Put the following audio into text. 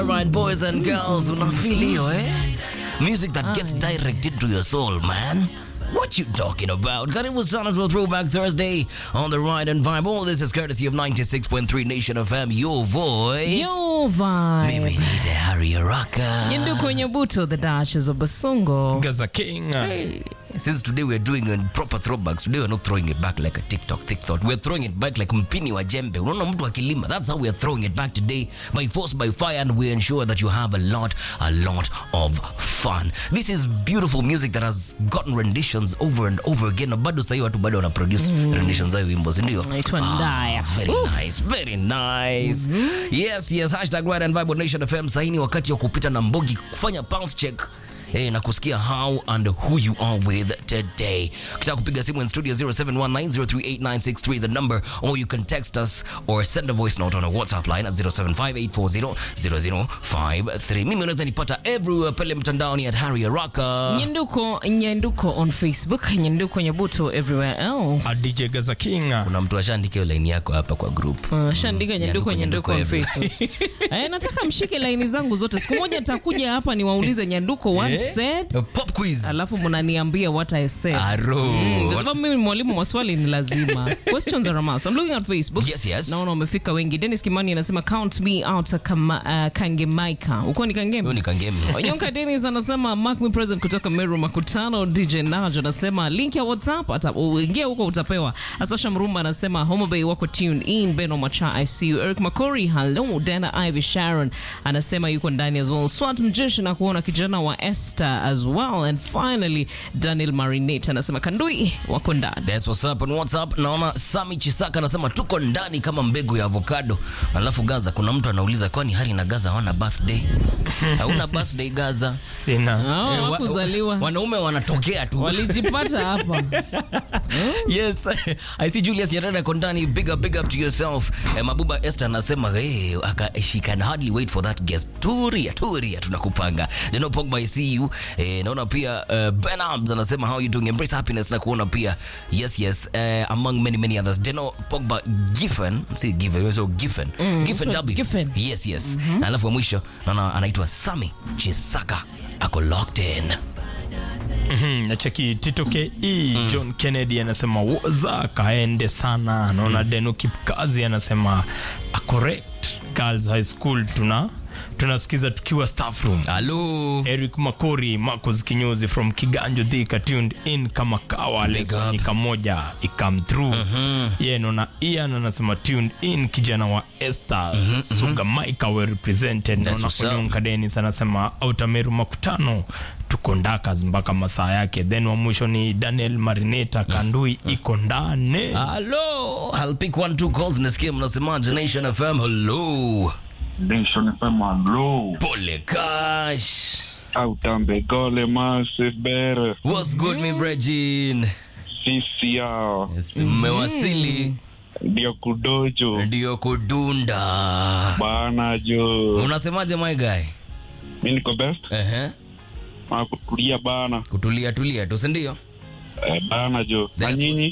All right, boys and girls, una feel hiyo eh? Music that gets directed to your soul, man. What you talking about? Karibu sana to Throwback Thursday on the Ride and Vibe. All this is courtesy of 96.3 Nation FM, your voice. Yo vibe. Mimi ni Harry Araka. Yindu kwenye buto the Duchess of Basongo. Gaza King. Since today we're doing a proper throwbacks, today we're not throwing it back like a TikTok thick thought. We're throwing it back like mpini wa jembe. Unaona mtu akilima. That's how we're throwing it back today by force, by fire, and we ensure that you have a lot, a lot of fun. This is beautiful music that has gotten renditions over and over again. Na bado sahi watu bado wana produce renditions za wimbo, si ndio? Naitwa Ndaya. Very nice, very nice. Yes, yes, hashtag Ride and Vibe on Nation FM. Sahi ni wakati wa kupita na Mbogi kufanya pulse check Hey, na kusikia how and who you are with today. Ukitaka kupiga simu in studio 0719038963 the number or you can text us or send a voice note on a WhatsApp line at 0758400053. Mimi unaweza nipata everywhere pale mtandaoni at Harry Araka. Nyenduko Nyenduko on Facebook, Nyenduko Nyabuto everywhere else. A DJ Gaza King. Kuna mtu ashaandika hiyo line yako hapa kwa group. Uh, shandika Nyenduko Nyanduko, Nyenduko on Nyanduko Facebook. Eh, nataka mshike laini zangu zote. Siku moja nitakuja hapa niwaulize Nyanduko once said, Pop quiz. alafu mnaniambia what I said. Aro. Mm, kwa sababu mimi ni mwalimu, maswali ni lazima. Questions are a must. I'm looking at Facebook. Yes, yes. Naona wamefika wengi. Dennis Kimani anasema count me out kama uh, Kangemaika. Uko ni Kangemi? Huyo ni Kangemi. Onyonka Dennis anasema mark me present kutoka Meru Makutano. DJ Najo anasema link ya WhatsApp ata uingia huko utapewa. Asosha Mrumba anasema Homa Bay wako tuned in. Beno Macha I see you. Eric Makori hello. Dana Ivy Sharon anasema yuko ndani as well. Swat Mjeshi na kuona kijana wa Esther as well. And finally Daniel Marinate anasema Kandui wako ndani. That's what's up on WhatsApp. Naona Sami Chisaka anasema tuko ndani kama mbegu ya avocado. Alafu Gaza, kuna mtu anauliza kwani Hari na Gaza hawana birthday? Hauna birthday Gaza? Sina. Hao Eh, wa- hawakuzaliwa. Wanaume wanatokea tu. Walijipata hapa. yes i see julius nyerere kondani big up big up to yourself eh, mabuba esther anasema hey, aka, she can hardly wait for that guest turia turia tunakupanga jeno pogba i see you eh, naona pia uh, ben abs anasema how you doing embrace happiness na kuona pia yes yes uh, among many many others jeno pogba giffen si giffen so giffen giffen Giffen, w Giffen. yes yes na alafu wa mwisho naona anaitwa sami chisaka ako locked in Mhm, nacheki Tito KE John Kennedy anasema woza kaende sana. Anaona Deno Kipkazi anasema a correct girls high school tuna tunasikiza tukiwa staff room. halo Eric Makori, Marcus Kinyozi from Kiganjo Thika tuned in kama kawa Big lesson up. ikamoja ikam through. Yeye naona Ian anasema tuned in kijana wa Esther Suga Maika were represented. That's Naona what's up. Onyonka Dennis anasema Outameru makutano tuko ndakas mpaka masaa yake. Then wa mwisho ni Daniel Marineta Kandui iko ndani. Hello, I'll pick one two calls nasikia mnasemaje Nation FM. Hello. Nation FM Low. Pole Cash. Autambe Gole Massive Bear. What's good me Bregin? Sisi yao. Yes, mmewasili Ndio kudojo. ndio kudunda. Bana jo. Unasemaje my guy? Mi niko best. Ehe. Ma kutulia bana. Kutulia tulia tu si ndio? Eh, bana jo. Na That's nyinyi?